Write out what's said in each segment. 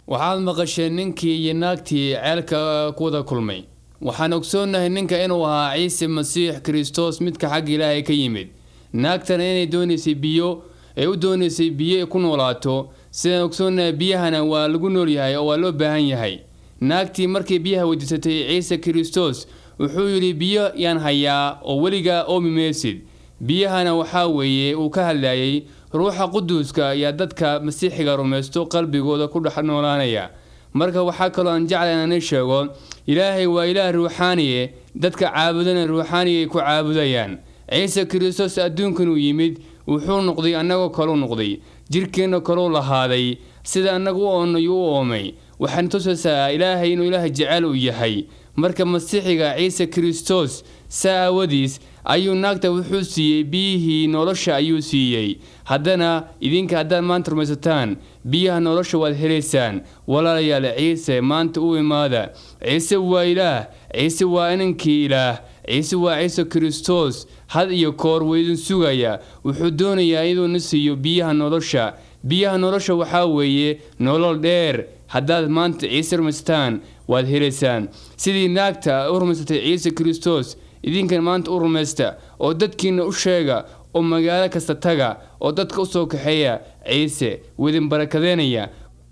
waxaad maqasheen ninkii iyo naagtii ceelka ku wada kulmay waxaan ogsoonnahay ninka inuu ahaa ciise masiix kristos midka xagga ilaahay ka yimid naagtana inay doonaysay biyo ee u doonaysay biyo ay ku noolaato sidaan ogsoonnahay biyahana waa lagu noolyahay oo waa loo baahan yahay naagtii markay biyaha weydiisatay ciise kristos wuxuu yidhi biyo yaan hayaa oo weligaa oomi maysid biyahana waxaa weeye uu ka hadlayay ruuxa quduuska ayaa dadka masiixiga rumaysto qalbigooda ku dhex noolaanaya marka waxaa kaloo aan jecla inaan sheego ilaahay waa ilaah ruuxaaniye dadka caabudana ruuxaaniya ay ku caabudayaan ciise kristos adduunkan uu yimid wuxuu noqday annagoo kaleu noqday jirkeenna kaleu lahaaday sida annaga u oonay u oomay waxaan tusaysaa ilaahay inuu ilaah jecel u yahay marka masiixiga ciise kristos saa aawadiis ayuu naagta wuxuu siiyey biyihii nolosha ayuu siiyey haddana idinka haddaad maanta rumaysataan biyaha nolosha waad helaysaan walaalayaal ciise maanta u imaada ciise waa ilaah ciise waa inankii ilaah ciise waa ciise kristos had iyo koor wuu idin sugaya wuxuu doonayaa inuuna siiyo biyaha nolosha biyaha nolosha waxaa weeye nolol dheer haddaad maanta ciise rumaysataan waad helaysaan sidii naagta u rumaysatay ciise kristos idinkan maanta u rumaysta oo dadkiina u sheega oo magaalo kasta taga oo dadka u soo kaxeeya ciise wuu idin barakadeynaya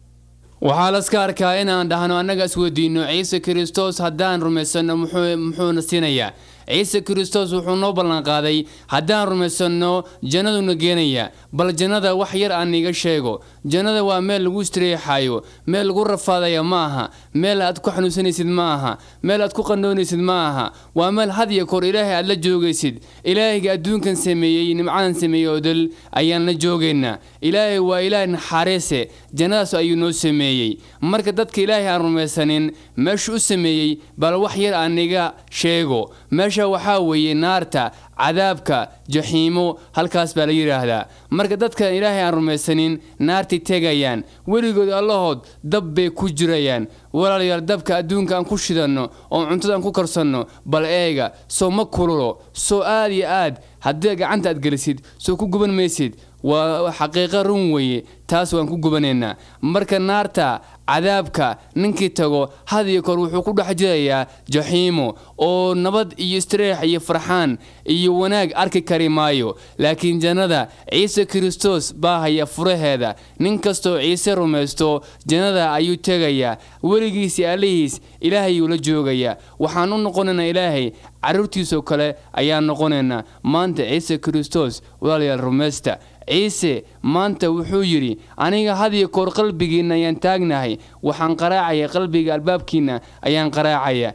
waxaa laska arkaa inaan dhahno annaga isweydiino ciise kristos haddaan rumaysanno muxuuna siinayaa ciise kristos wuxuu noo ballanqaaday haddaan rumaysanno jannaduna geenaya bal jannada wax yar aan iga sheego jannada waa meel lagu istireexayo meel lagu rafaadaya ma aha meel aad ku xanuunsanaysid ma aha meel aad ku qandoonaysid ma aha waa meel had iyo koor ilaahay aad la joogaysid ilaahayga adduunkan sameeyey nimcadan sameeyey oo dal ayaan la joogaynaa ilaahay waa ilaah naxariise jannadaas ayuu noo sameeyey marka dadka ilaahay aan rumaysanin meeshu u sameeyey bal wax yar aan iga sheego meesha waxaa weeye naarta cadaabka jaxiimo halkaas baa la yidhaahdaa marka dadkan ilaahay aan rumaysanin naartay tegayaan weligood allahood dab bay ku jirayaan walaalayaal dabka adduunka aan ku shidanno oo cuntada aan ku karsanno bal eega soo ma kululo soo aad iyo aad haddii gacanta aad gelisid soo ku guban maysid waa xaqiiqo run weeye taas waan ku gubanaynaa marka naarta cadaabka ninkii tago had iyo koor wuxuu ku dhex jirayaa jaxiimo oo nabad iyo istireex iyo farxaan iyo wanaag arki kari maayo laakiin jannada ciise kristos baa haya furaheeda nin kastoo ciise rumaysto jannada ayuu tegayaa weligiisi allihiis ilaahayuu la joogayaa waxaan u noqonaynaa ilaahay carruurtiisoo kale ayaan noqonaynaa maanta ciise kristos walaalayaal rumaysta ciise maanta wuxuu yidhi aniga had iyo koor qalbigiinna ayaan taagnahay waxaan qaraacaya qalbiga albaabkiinna ayaan qaraacaya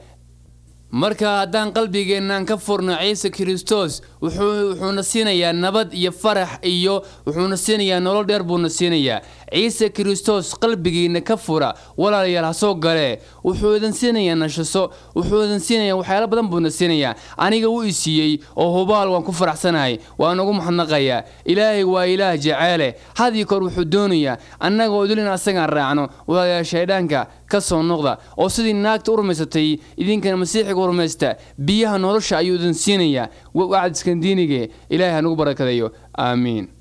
marka haddaan qalbigeennan ka furno ciise kristos wuxuuna siinayaa nabad iyo farax iyo wuxuuna siinayaa nolol dheer buuna siinayaa ciise kristos qalbigiina ka fura walaalayaal ha soo galee wuxuu idin siinayaa nashaso wuxuu idin siinayaa waxyaalo badan buuna siinayaa aniga wuu i siiyey oo hubaal waan ku faraxsanahay waan ugu maxnaqayaa ilaahay waa ilaah jaceele had iyo koor wuxuu doonayaa annaga oo dulin asagaan raacno walaalayaal shaydhaanka ka soo noqda oo sidii naagta u rumaysatay idinkana masiixiga u rumaysta biyaha nolosha ayuu idin siinayaa wacdiskan diinige ilaahay hanugu barakadayo aamiin